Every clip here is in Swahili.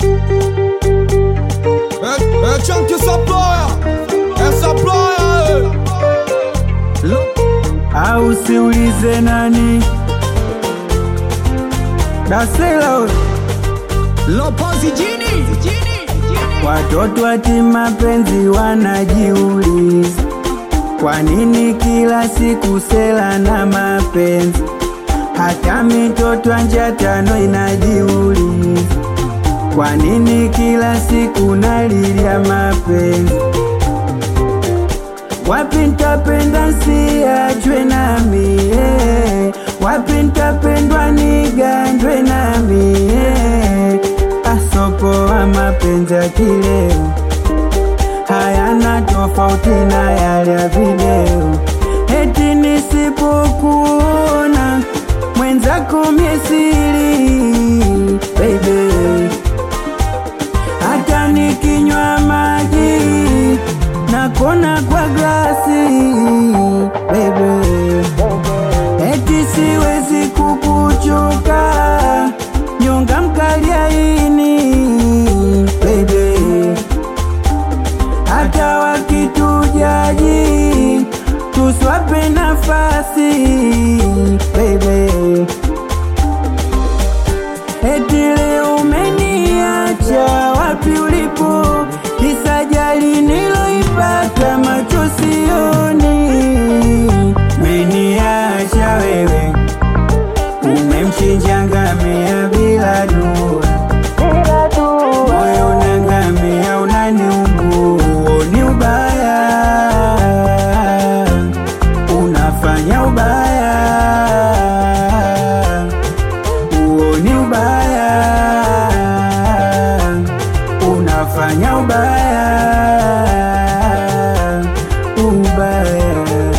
É, é Chunk essa ploia, essa ploia, au siulize nani dasela Lopozi Jini, watoto ati mapenzi wanajiuliza kwa nini kila siku sela na mapenzi hata mitoto anja tano inajiuliza kwa nini kila siku nalilia mapenzi wapi ntapenda siachwe nami eh. wapi ntapendwa nigandwe nami eh. asopoa mapenzi ya kileo hayana tofauti na yale ya video eti nisipokuona mwenzako miesiri baby hata nikinywa maji nakona kwa glasi baby eti siwezi kukuchoka nyonga mkaliaini baby hata wakitujaji tuswape nafasi baby eti leo umeniacha wapi ulipo kisajali niloipata macho sioni meniacha wewe umemchinja ngamia bila dua moyo unangamia unaniumbua ni ubaya unafanya ubaya huo ni ubaya unafanya ubaya ubaya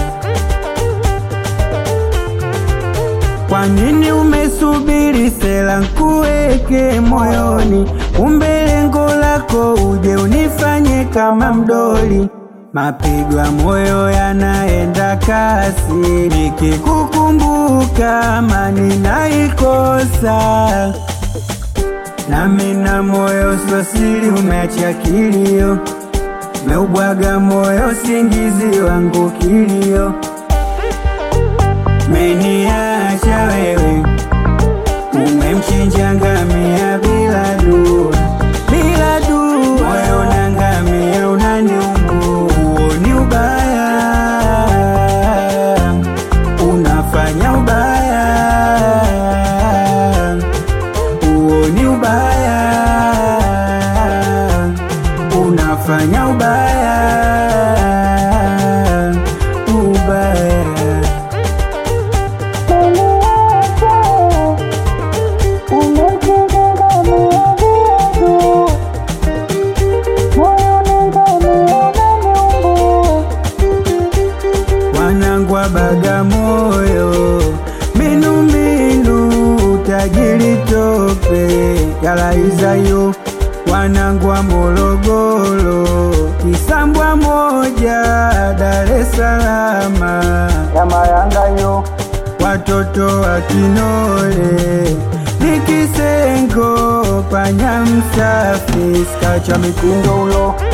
kwa nini umesubiri sela nkuweke moyoni kumbe lengo lako uje unifanye kama mdoli mapigo ya moyo yanaenda kasi nikikukumbuka amani naikosa nami na moyo sosili umeacha kilio meubwaga moyo singizi wangu kilio meniacha wewe umemchinja ngamia bila dua bila dua moyo na ngamia unaniumbua huo ni ubaya unafanya ubaya huo ni ubaya unafanya ubaya ubaya wanangu wa Bagamoyo, minumbinu tajiri tope yalaizayo, wanangu wa Morogoro, Kisambwa moja Dar es Salaam ya Mayangayo, watoto wa Kinole Nikisengo panya msafi skacha mikundo ulo